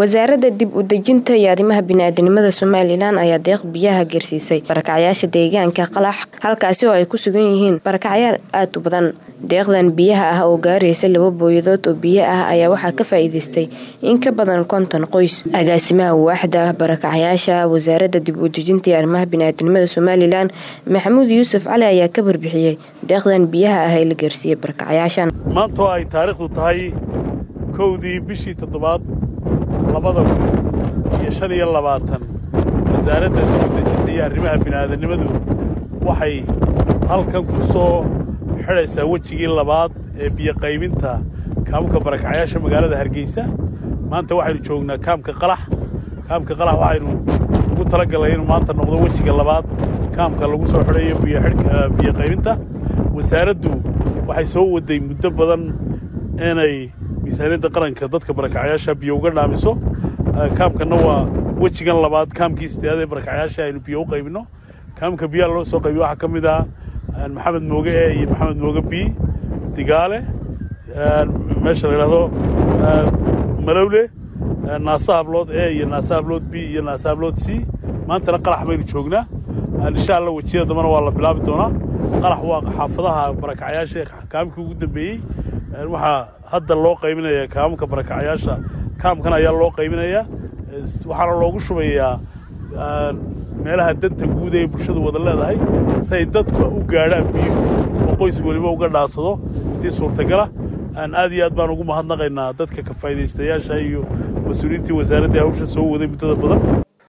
wasaaradda dib u dejinta iyo arrimaha bini'aadanimada somalilan ayaa deeq biyaha geersiisay barakacyaasha deegaanka qalax halkaasi oo ay ku sugan yihiin barakacyaal aad u badan deeqdan biyaha ah oo gaaraysa laba booyadood oo biyo ah ayaa waxaa ka faa'iidaystay in ka badan konton qoys agaasimaha waaxda barakacyaasha wasaaradda dib u dejinta iyo arrimaha bini'aadanimada somalilan maxamuud yuusuf cali ayaa ka barbixiyey deeqdan biyaha ah ee la geersiiyey barakacyaashan maanta oo ay taariikhdu tahay kowdii bishii toddobaad labada kun iyo shan iyo labaatan wasaaradda dibudejinta iyo arrimaha bini'aadanimadu waxay halkan ku soo xidhaysaa wejigii labaad ee biyoqaybinta kaamka barakacyaasha magaalada hargeysa maanta waxaynu joognaa kaamka qalax kaamka qalax waxaynu ugu talagalnay inuu maanta noqdo wejiga labaad kaamka lagu soo xidhayo biyoqaybinta wasaaraddu waxay soo waday muddo badan inay miisaaniyadda qaranka dadka barakacyaasha biyo uga dhaamiso kaamkanna waa wejigan labaad kaamkii sideedaad ee barakacyaasha aynu biyo u qaybinno kaamka biyaha loo soo qaybiyo waxaa ka mid ah maxamed mooge e iyo maxamed mooge b digaale meesha la yidhahdo malowle naasa hablood e iyo naasa hablood b iyo naasa hablood c maantana qalax baynu joognaa insha alla wejiyada dambana waa la bilaabi doonaa qalax waa xaafadaha barakacyaasha kaamkii ugu dambeeyey waxaa hadda loo qaybinaya kaamka barakacyaasha kaamkan ayaa loo qaybinayaa waxaana loogu shubayaa meelaha danta guud ee bulshadu wada leedahay si ay dadka u gaadhaan biyo oo qoys weliba uga dhaansado haddii suurtagala aad iyo aad baan ugu mahadnaqaynaa dadka ka faa'idaystayaasha iyo mas-uuliyiintii wasaaraddii hawsha soo waday muddada badan